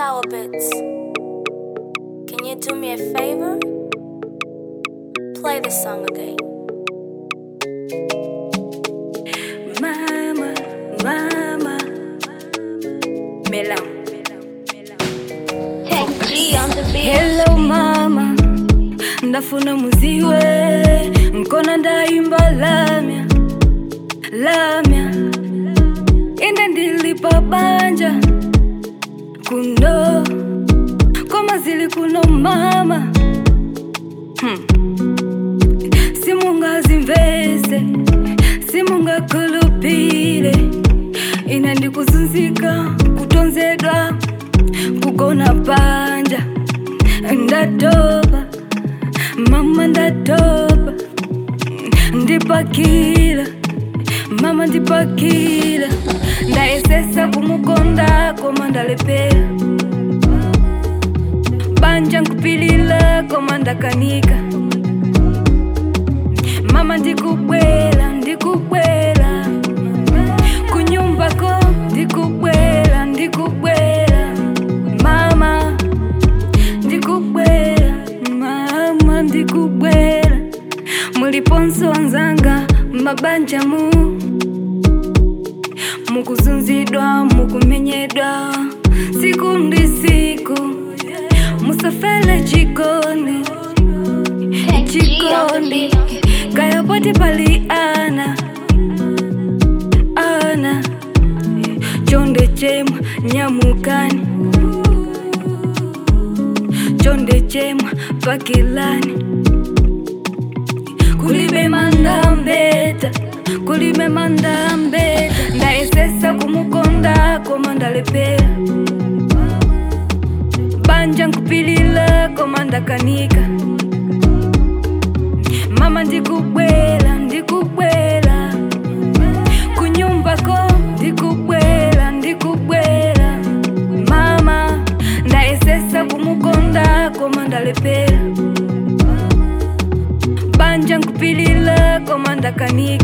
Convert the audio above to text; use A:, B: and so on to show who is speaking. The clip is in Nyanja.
A: Shower bits. Can you do me a favor? Play the song again.
B: Mama, mama, Melam.
A: Tech G on the beat.
B: Hello mama, ndafuna muziwe nkona ndaimba lamya lamya inde ndilipa banja kuno koma zili kuno mama hmm. simungazimvese simungakhulupile ine ndikuzunzika kutonzedwa kugona panja ndatoba mama ndatoba ndipakila mama ndipakila ndayesesa kumukonda koma ndalepera banja nkupilila koma ndakanika mama ndikubwela ndikubwela kunyumbako ndikubwela ndikubwela mama ndikubwela mama ndikubwela muliponso wanzanga mabanja mu mukuzunzidwa mukumenyedwa siku ndi siku musafele chikoni
A: Tech G on the
B: chikondi
A: beat.
B: kayapoti pali ana ana chonde chemwa nyamukani chonde chemwa pakilani kulibe mandambeta kulibe mandambeta ndayesesa kumukonda koma ndalepera banja nkupilila koma ndakanika mama ndikubwela ndikubwela kunyumbako ndikubwela ndikubwela mama ndayesesa kumukonda koma ndalepera banja nkupilila koma ndakanika